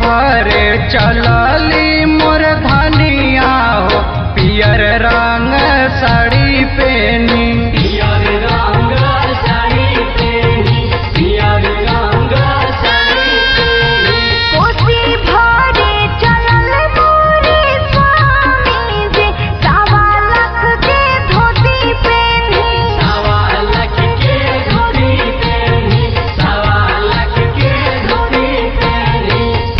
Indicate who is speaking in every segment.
Speaker 1: भरे चलली मोर धनिया हो पियर रंग साड़ी पेनी
Speaker 2: पियर रंग साड़ी पेनी पियर रंग साड़ी पेनी
Speaker 3: कोसी भरे चलल मोरे स्वामी जी सवा लाख के धोती पेनी
Speaker 2: सवा लाख के धोती पेनी सवा लाख के धोती पेनी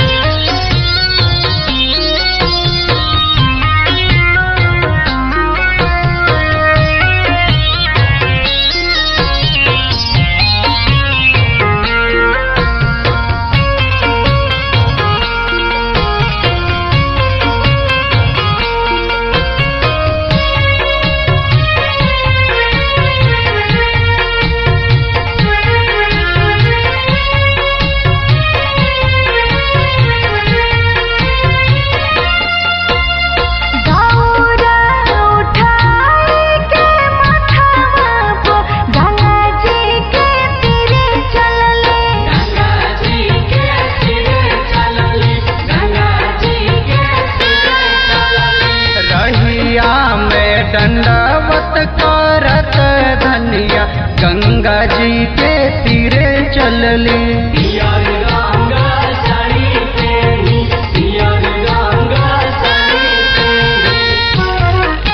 Speaker 3: दौरा उठाए के माथावा पर गंगा जी के तीरे चलले
Speaker 2: गंगा जी के सिरे चलली गंगा जी के सिरे चलली
Speaker 1: रहिया में दंडवत करत धनिया गंगा जी के तीरे चलली
Speaker 2: पियर रंग साड़ी पेनी पियर रंग साड़ी पेनी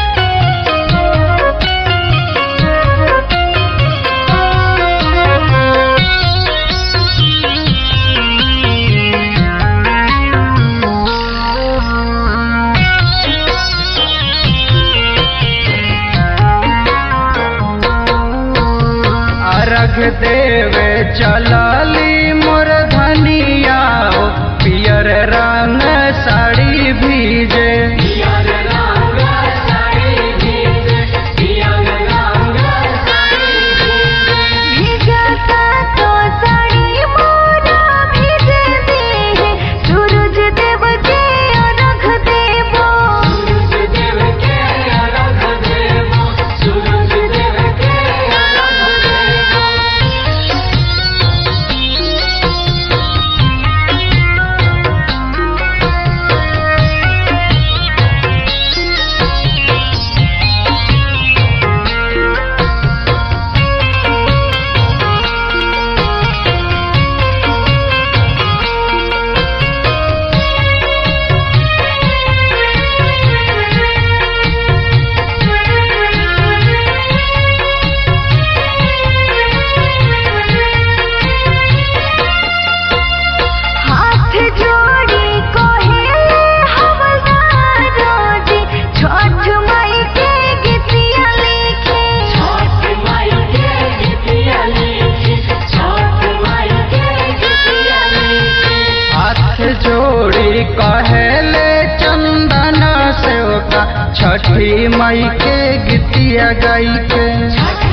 Speaker 1: अर्घ देवे चलली मोर धनिया हो पियर रंग साड़ी भीजे
Speaker 2: पियर रंग साड़ी भीजे पियर रंग साड़ी भीजे
Speaker 3: भीगता तो साड़ी मोरा भीज दे सूरज देव के अर्घ देबो
Speaker 2: सूरज देव के अर्घ देबो सूरज देव के अर्घ देबो
Speaker 3: हाथ जोड़ी कोहेले हवलदारो जी छठ माई के गीतिया लिखे
Speaker 2: छठ माई के गीतिया लिखी छठ माई के गीतिया लिखी
Speaker 1: हाथ जोड़ी कहेले चंदन सेवका छठी मई के गीतिया गाई के
Speaker 2: छठ